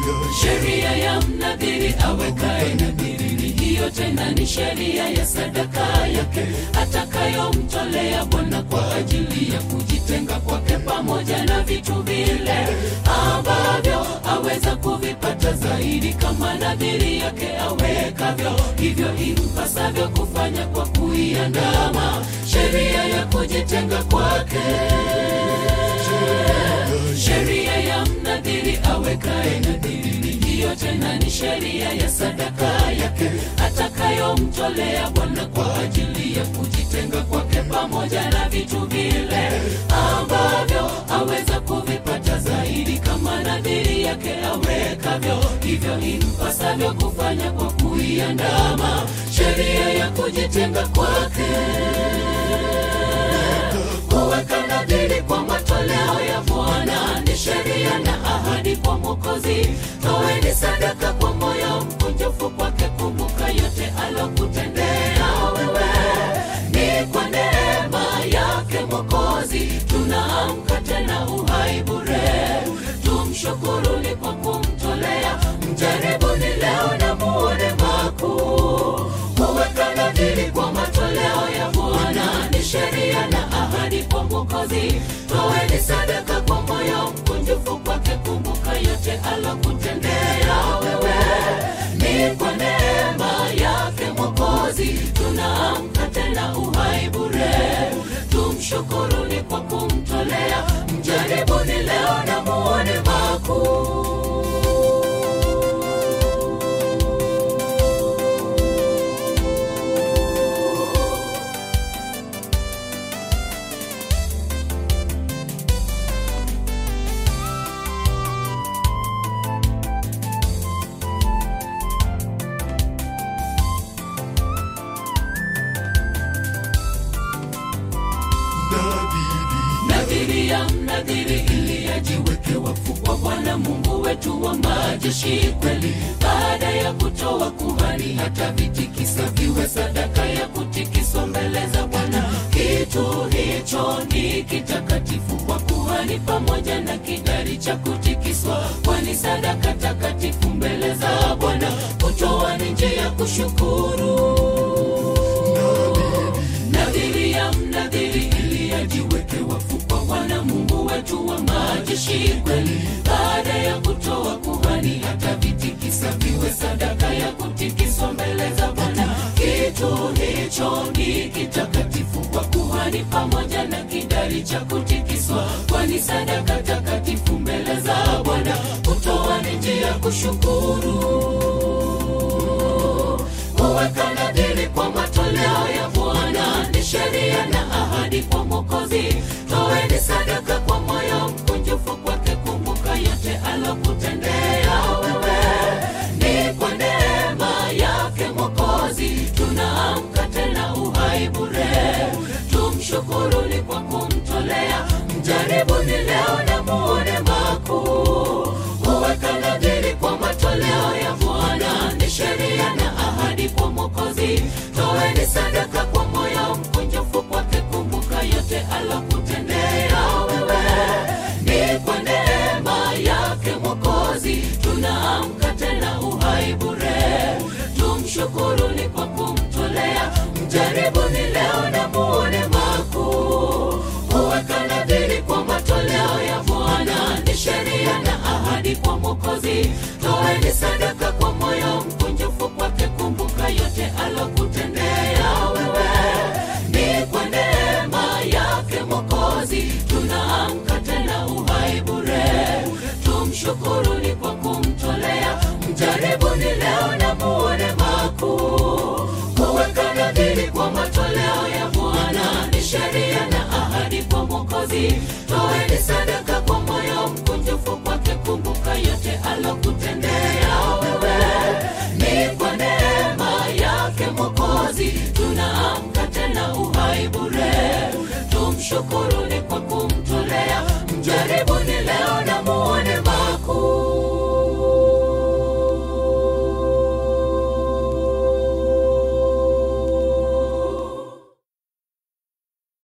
sheria ya mnadhiri awekaye nadhiri ni hiyo tena ni sheria ya sadaka yake atakayomtolea bwana kwa ajili ya kujitenga kwake pamoja na vitu vile ambavyo aweza kuvipata zaidi kama nadhiri yake awekavyo hivyo impasavyo kufanya kwa kuiandama sheria ya kujitenga kwake sheria ya mnadhiri awekaye nadhiri ni hiyo tena ni sheria ya sadaka yake atakayomtolea bwana kwa ajili ya kujitenga kwake pamoja na vitu vile ambavyo aweza kuvipata zaidi kama nadhiri yake awekavyo hivyo impasavyo kufanya kwa kuiandama sheria ya kujitenga kwake kuweka nadhiri kwa matoleo ya Bwana ni sheria na ahadi kwa Mwokozi. Toeni sadaka kwa moyo mkunjufu kwake, kumbuka yote alokutendea wewe. Ni kwa neema yake Mwokozi tunaamka tena uhai bure. Tumshukuruni kwa kumtolea, mjaribuni leo na muone makuu. Kuweka nadhiri kwa matoleo ya Bwana ni sheria na ahadi kwa Mwokozi. Toeni sadaka kwa moyo mkunjufu kwake, kumbuka yote alokutendea wewe. Ni kwa neema yake Mwokozi tunaamka tena uhai bure. Tumshukuruni kwa kumtolea, mjaribuni leo na muone makuu. nadhiri ya mnadhiri ili ajiweke wakfu kwa Bwana Mungu wetu wa majeshi kweli. Baada ya kutoa kuhani, hata vitikisa viwe sadaka ya kutikiswa mbele za Bwana. Kitu hicho ni kitakatifu kwa kuhani, pamoja na kidari cha kutikiswa, kwani sadaka takatifu mbele za Bwana. Kutoa ni njia ya kushukuru nadhiri ya mnadhiri ili ajiweke wakfu kwa Bwana Mungu wetu wa majeshi kweli. Baada ya kutoa kuhani, hata vitikisa viwe sadaka ya kutikiswa mbele za Bwana. Kitu hicho ni kitakatifu kwa kuhani, pamoja na kidari cha kutikiswa, kwani sadaka takatifu mbele za Bwana. Kutoa ni njia ya kushukuru kuweka nadhiri kwa matoleo ya Bwana ni sheria na ahadi kwa Mwokozi. Toeni sadaka kwa moyo mkunjufu kwake, kumbuka yote alokutendea wewe. Ni kwa neema yake Mwokozi tunaamka tena uhai bure. Tumshukuruni kwa kumtolea, mjaribuni leo na muone makuu. Kuweka nadhiri kwa matoleo ya Bwana ni sheria na ahadi kwa Mwokozi. Toeni sadaka kwa moyo mkunjufu kwake, kumbuka yote alokutendea wewe. Ni kwa neema yake Mwokozi tunaamka tena uhai bure. Tumshukuruni kwa kumtolea, mjaribuni leo na muone makuu. Kuweka nadhiri kwa matoleo ya Bwana ni sheria na ahadi kwa Mwokozi. Toeni sadaka kwa moyo mkunjufu kwake, kumbuka yote alokutendea wewe. Ni kwa neema yake Mwokozi tunaamka tena uhai bure. Tumshukuruni kwa kumtolea, mjaribuni leo na muone makuu. Kuweka nadhiri kwa matoleo ya Bwana ni sheria na ahadi kwa Mwokozi. Toeni sadaka kwa moyo mkunjufu kwake, kumbuka yote alokutendea wewe. Ni kwa neema yake Mwokozi tunaamka tena uhai bure. Tumshukuru